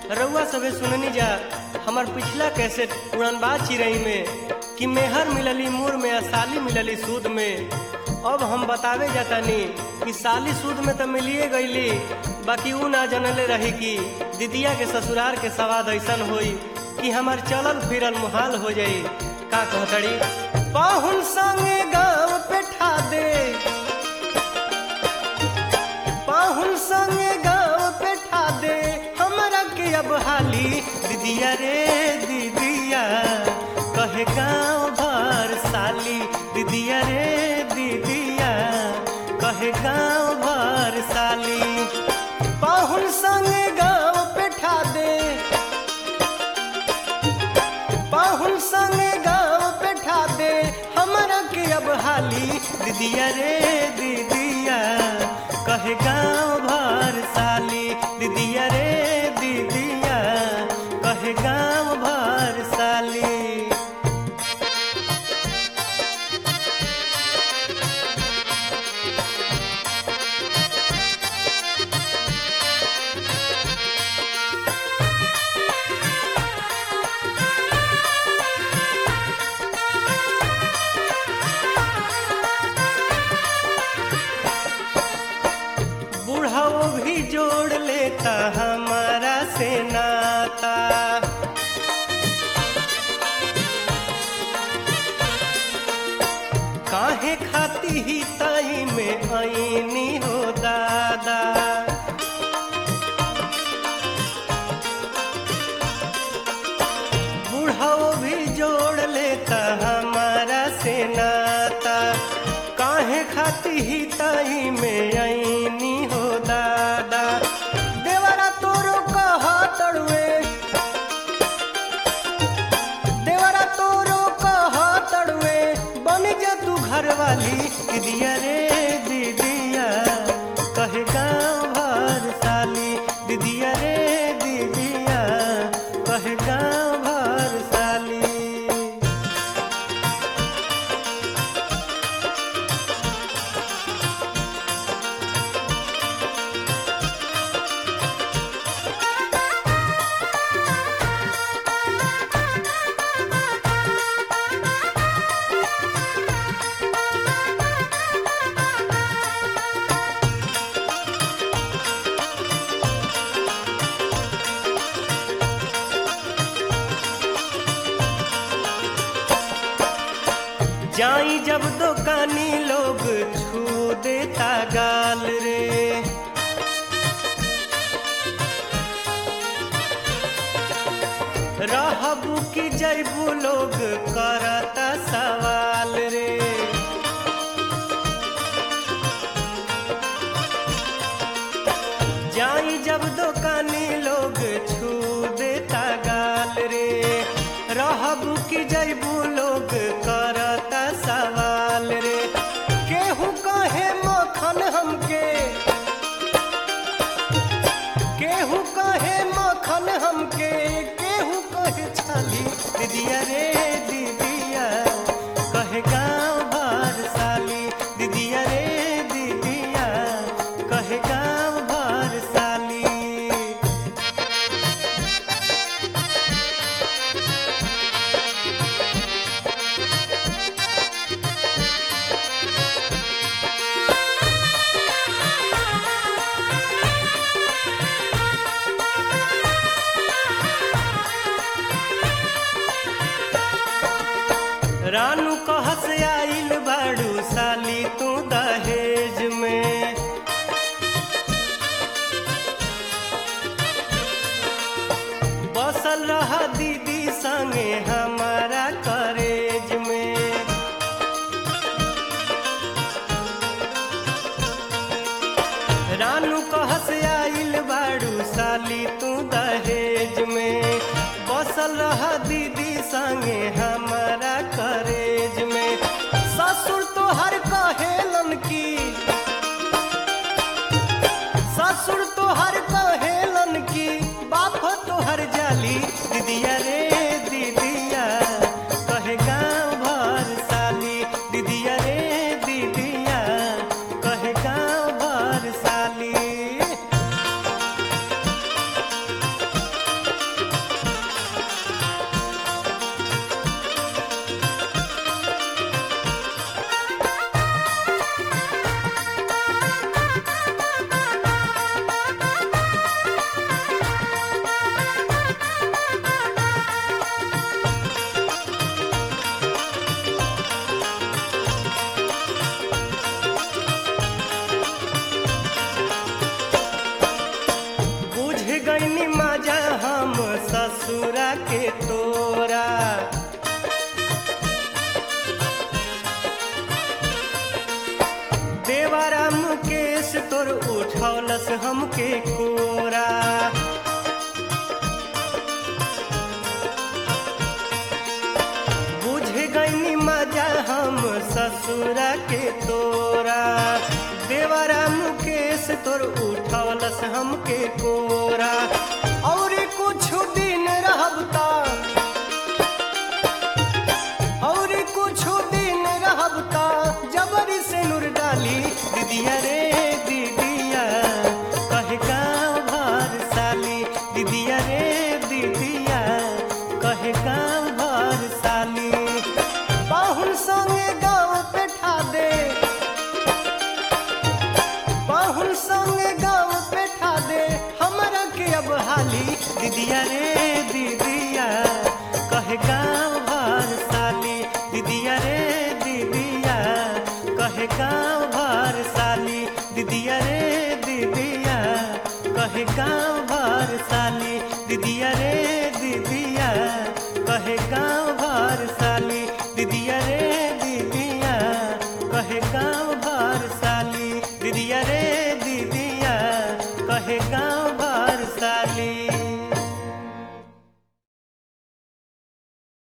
रउआ सबे सुननी जा हमार पिछला कैसेट उड़नबाज चिरई में कि मेहर मिलली मूर में आ साली मिलली सूद में अब हम बतावे जातानी कि साली सूद में तो मिलिए गईली बाकी ऊ ना जनले रही कि दिदिया के ससुरार के सवाद ऐसन होई कि हमार चलल फिरल मुहाल हो जाई का कहतड़ी पाहुन संगे गाँव पे ठा दे पाहुन संगे गाँव पे ठा दे हमरा के अब हाली दीदिया रे दीदिया कहे गाँव भर साली दीदिया रे दीदिया कहे गाँव भर साली पाहुन संगे गाँव पे ठा दे पाहुन संगे गाँव पे ठा दे हमरा के अब हाली दीदिया रे दीदिया कहे गाँव भर साली दीदिया रे दीदिया कहे गाँव भर साली बूढ़ाओ भी जोड़ लेता हमारा से नाता काहे खाती ही ताई में आईनी हो दादा बूढ़ाओ भी जोड़ लेता हमारा से नाता काहे खाती ही ताई में आईनी हो दादा देवरा तोरो कहा तड़वे देवरा तोरो कहा तड़वे बन जा तू घर वाली दीदिया रे दीदिया कहे गाँव भर साली दीदिया रे दीदिया कहे गाँव भर साली जाई जब दुकानी लोग छू देता गाल रे रहबू की जैबू लोग करता सवाल रे जाई जब दुकानी लोग छू देता गाल रे रहबू की जैबू लोग करता सवाल रे केहू कहे मखन हमके केहू कहे मखन हमके केहू कहे छाली दीदिया रे दीदिया कहे गाँव भर साली दीदिया रे दीदिया कहे गाँव भर साली रानू कहस आइल बाड़ू साली तू दहेज में बसल रहा दीदी संगे हमारा करेज में रानू कहस आइल बाड़ू साली तू दहेज में बसल रहा दीदी संगे हमारा करेज में ससुर तो हर कहेलन की ससुर तो हर कहेलन की बाप तो हर जाली दीदिया रे दीदिया कहे गाँव भर साली दीदिया रे दीदिया कहे गाँव भर साली देवारा मुकेश तोर उठौलस हमके कोरा बुझ गईनी मजा हम ससुरा के तोरा देवरा मुकेश तोर उठौलस हमके कोरा और कुछ दिन रहबता और कुछ दिन रहबता जबरी से नूर डाली दीदिया रे दीदिया कहे गाँव भर साली दीदिया रे दीदिया कहे गाँव भर साली पाहुन संगे गाँव पे ठा दे पाहुन संगे गाँव पे ठा दे हमरा के अब हाली दीदिया रे दीदिया कहे गाँव भर साली दीदिया रे दीदिया कहे गाँव भर साली दीदिया रे दीदिया कहे गाँव